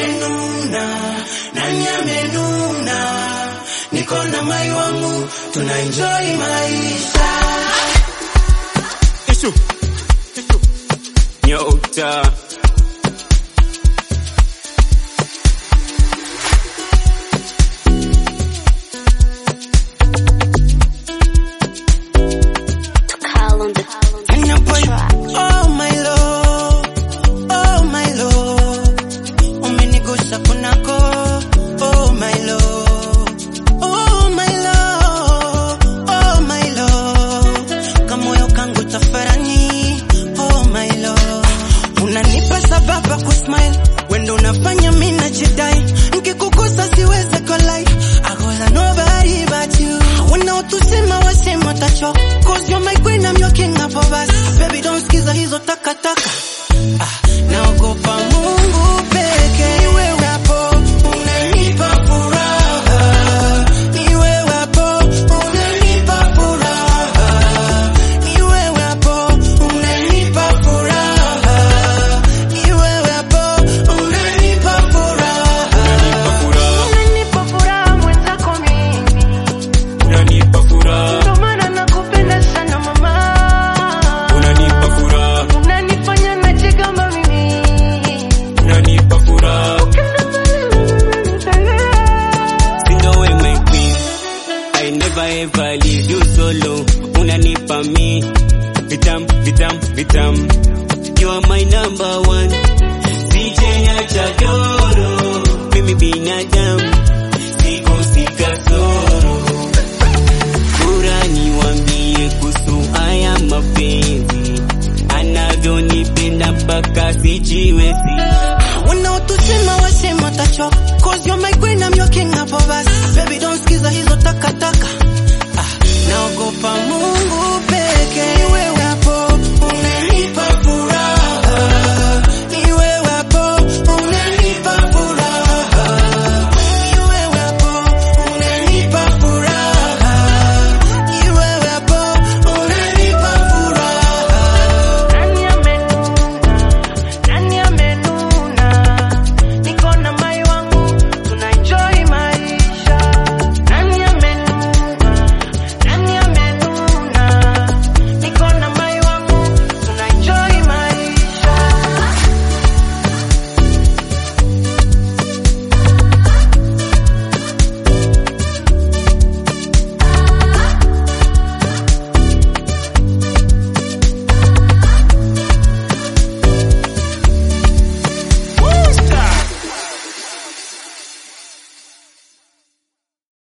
amenuna, nani amenuna? Niko na mai wangu, tuna enjoy maisha. Ishu. Ishu. Nyota. Call on the And your boy, oh my lord, oh my lord, umenigusa kunako, oh my lord, oh my lord, oh my lord, kamoyo kangu tafarani, oh my lord, unanipa sababu ya kusmile, wendo unafanya mimi najidai, nikikukosa siwezi kolai, akosa nobody but you, wanaotusema wasema tacho, cause you're my queen, I'm your king hapo basi, baby don't skiza hizo takataka, ah, naogopa Mungu peke, ni wewe hapo, unanipa furaha, ni wewe hapo, unanipa furaha, ni wewe hapo, unanipa furaha, ni wewe hapo, unanipa furaha. Furaha. Unanipa furaha mwenzako mimi, Unanipa furaha. ndo maana nakupenda sana mama. Unanipa furaha. Unanifanya najigamba mimi, Unanipa furaha. Single way my queen. I never ever leave you solo. Unanipa me. Vitam, vitam, vitam. You are my number one. CJ acha doro. Mimi binadamu. Siko sikasoro. Bora niwambie kuhusu haya mapenzi. Anavyonipenda mpaka sijiwezi. wanaotusema wasema tachoka cause you're my queen I'm your king hapo basi baby don't skiza hizo takataka